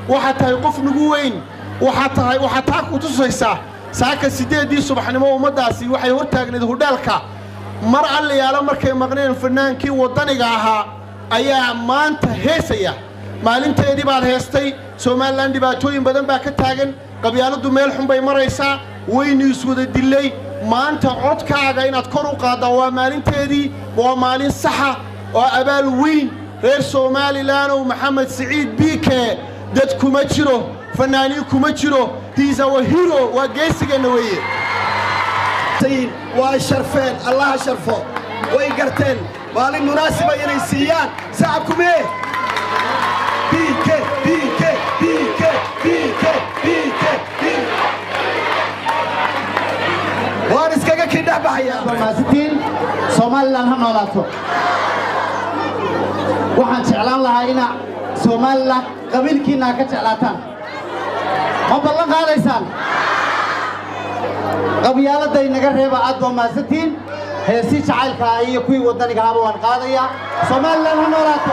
waxaad tahay qof nagu weyn waxaad tahay waxaad taa ku tusaysaa saaka siddeeddii subaxnimo ummaddaasi waxay hortaagnayd hudheelka mar allayaalo markay maqneen fannaankii waddaniga ahaa ayaa maanta heesaya maalinteedii baad heestay somalilan dhibaatooyin badan baa ka taagan qabyaaladdu meel xun bay maraysaa waynu iswada dillay maanta codkaaga inaad kor u qaaddaa waa maalinteedii waa maalin saxa oo abaal weyn reer somalilanoo maxamed siciid biike dad kuma jiro fannaaniin kuma jiro hiis awa hiro waa geesigeenna weeye waa sharfeen allaha sharfo way garteen maalin munaasiba inay siiyaan sacabku mee biike biike biike biike biike waan iskaga kidhex baxayaa somalilan ha noolaato waxaan jeclaan lahaa inaa somalilan qabiilkiinna ha ka jeclaataan ma ballan qaadaysaan qabyaaladda inaga reeba aad baa mahadsantiin heesii jacaylkaa iyo kuwii waddaniga ahaba waan qaadayaa somalilan ha noolaato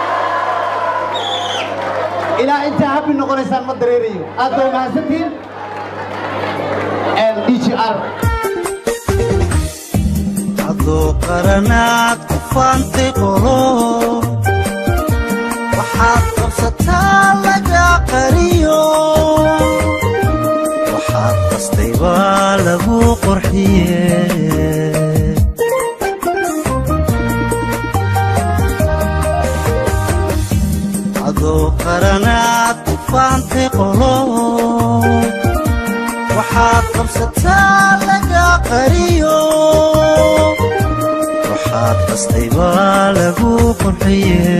ilaa intaa habbi noqonaysaan ma dareerayo aad baa mahadsantiin d g r adoo qaranaad ku faantay qolo waxaad qabsataa laga qariyo waxaad qastay baa lagu qorxiye adoo qaranaad ku faantay qolo waxaad qabsataa laga qariyo waxaad qastay baa lagu qorxiye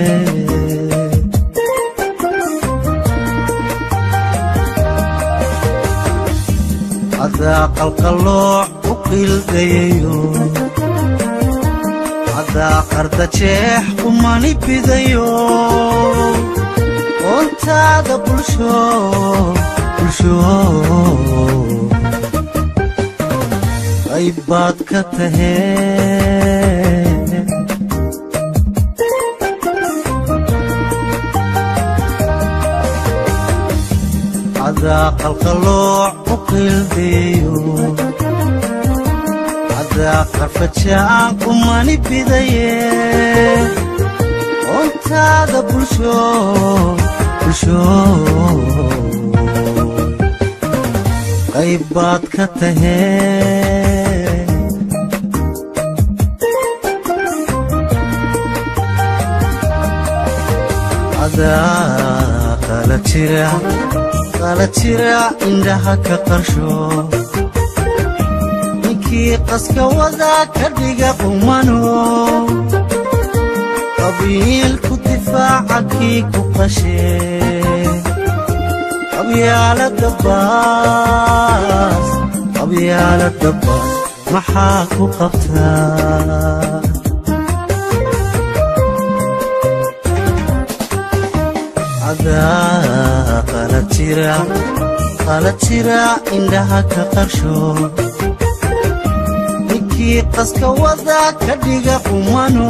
adaa qalqallooc u qiildayayo adaa qarda jeex kumani bidayo oontaada bulsho bulsho qayb baad ka tahee adaa qalqallooc u qiildeeyo adaa qarfajaan kumani bidaye oontaada bulsho bulsho qayb baad ka tahee adaa qala jira qala jira indhaha ka qarsho ninkii qaska wadaa ka dhiga qumano qabiilku difaaca kii ku qashee qabyaalada baas qabyaalada baas maxaa ku qabtaa adaa qala jira qala jira indhaha ka qarsho ninkii qaska wadaa ka dhiga qumano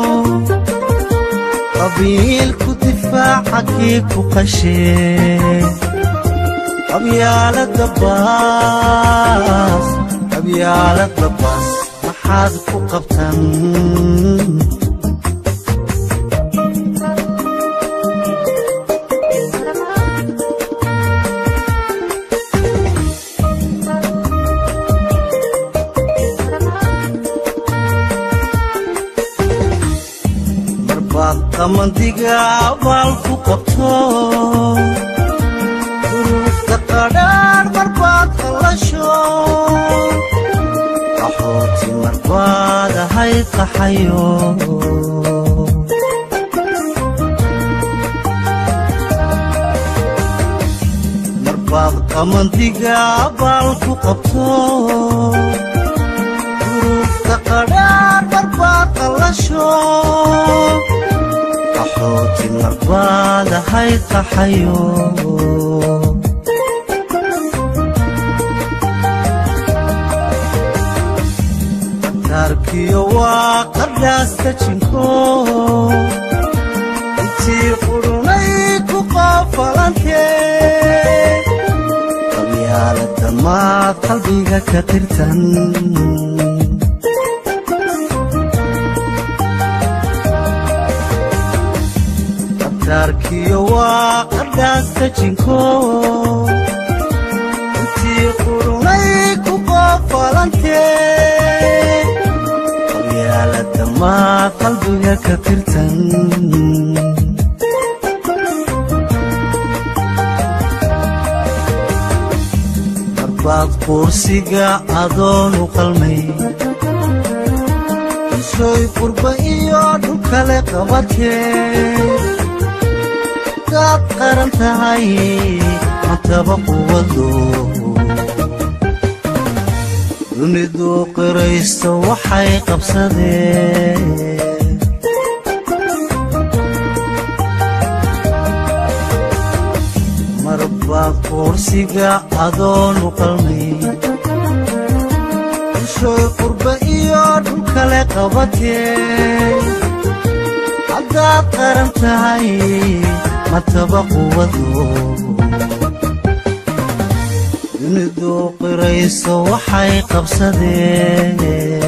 qabiilku difaaca kii ku qashee qabyaalada baas qabyaalada baas maxaad ku qabtan marbaad qamandiga abaal ku qabto duruufta qadhaadh marbaad qallasho qaxooti marbaad ahayd qaxayo marbaad qamandiga abaal ku qabto duruufta qadhaadh marbaad qallasho qaxooti marbaad ahayd qaxayo taarkiyo waa qadhaasta jinko intii qudhunay ku qoofalantee qalbiga ka tirtan abtaarkiyo waa qadhaasta jinko intii qurunay ku qoofalantee qabyaalada maa qalbiga ka tirtan marbaad quursiga adoonu qalmay isooy qurba iyo dhulkale qabatee gaad qaran tahay mataba quwado dunidu qiraysto waxay qabsadeen marbaad quursiga adoonu qalmay ishooy qurba iyo dhulkale qabatee haddaad qaran tahay mataba quwado dunidu qirayso waxay qabsadeen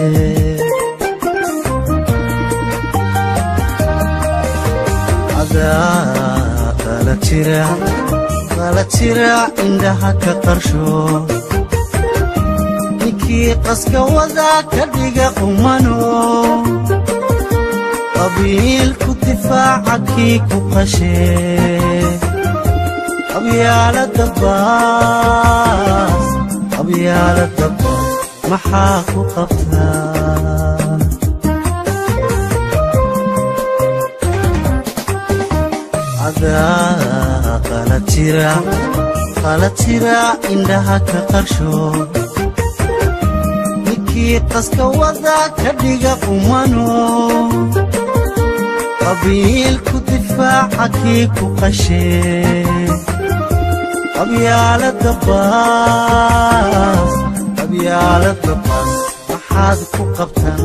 adaa qala jira qala jira indhaha ka qarsho ninkii qaska wada ka dhiga qumano qabiilku difaaca kii ku qashee qabyaalada baas qabyaalada baas maxaa ku qabtaa adaa qala jira qala jira indhaha ka qarsho ninkii qaska wada ka dhiga qumano qabiilku difaaca kii ku qashee qabyaalada baas qabyaalada baas maxaad ku qabtan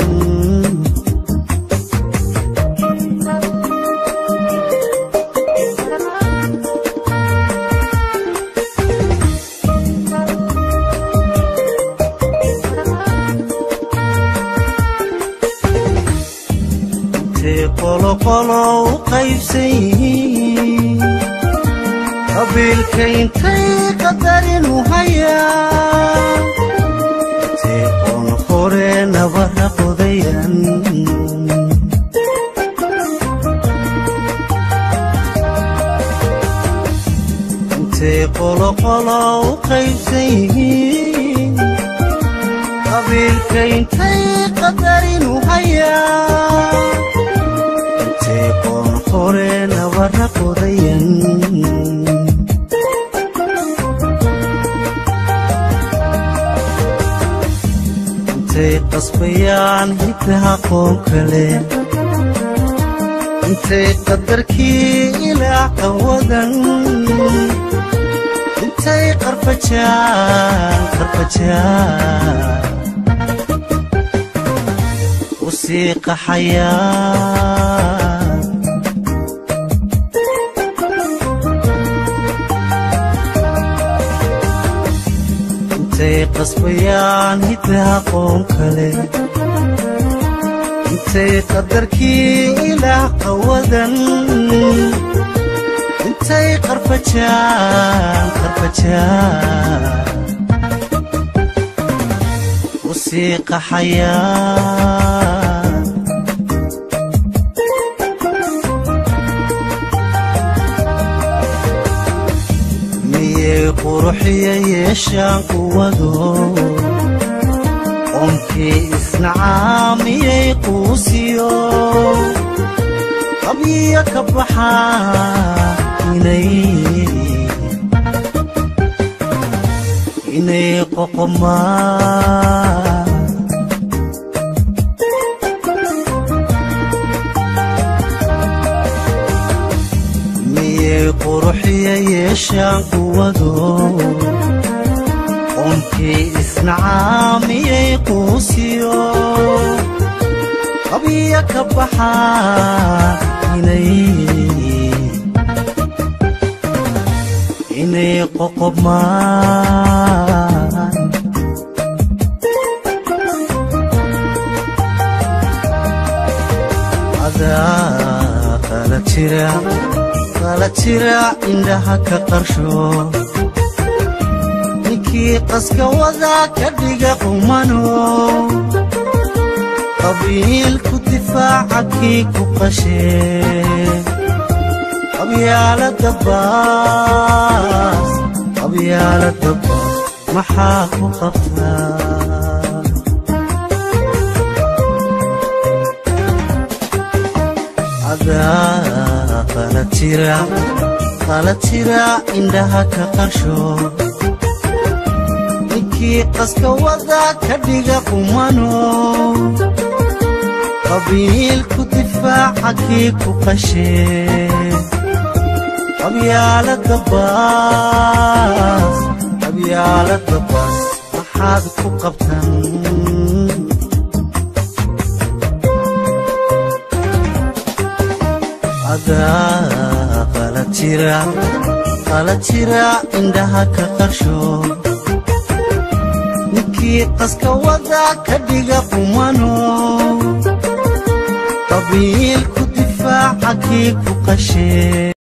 intay qoloqolo u qaybsan yihiin qabiilka intay qadarinu hayaan intay qoon hore nabara qodayan intay qoloqolo u qaybsan yihiin qabiilka intay qadarinu hayaan intay qoon hore nabara qodayan intay qasbayaan hiddaha qoon kale intay qadarkii ilaa qawadan intay qarfajaan qarfajaan u sii qaxayaan intay qasbayaan hiddaha qoon kale intay qadarkii ilaah qawadan intay qarfajaan qarfajaan u sii qaxayaan miyay quruxiya yeeshaan quwado qoomkii isnacaa miyay quusiyo qabyiya ka baxaa inay inay qoqomaan miyay quruxiya yeeshaan quwado qoomkii isnacaa miyay quusiyo qabyiya ka baxaa inay inay qoqomaan adaa qala jira qala jira indhaha ka qarsho ninkii qaska wadaa ka dhiga qumano qabiilku difaaca kii ku qashee qabyaalada baas qabyaalada baas maxaa ku qabtaa adaa qala jira qala jira indhaha ka qarsho ninkii qaska wadaa ka dhiga qumano qabiilku difaaca kii ku qashee qabyaalada baas qabyaalada baas maxaad ku qabtan adaa qala jira qala jira indhaha ka qarsho ninkii qaska wadaa ka dhiga qumano qabiilku difaaca kii ku qashee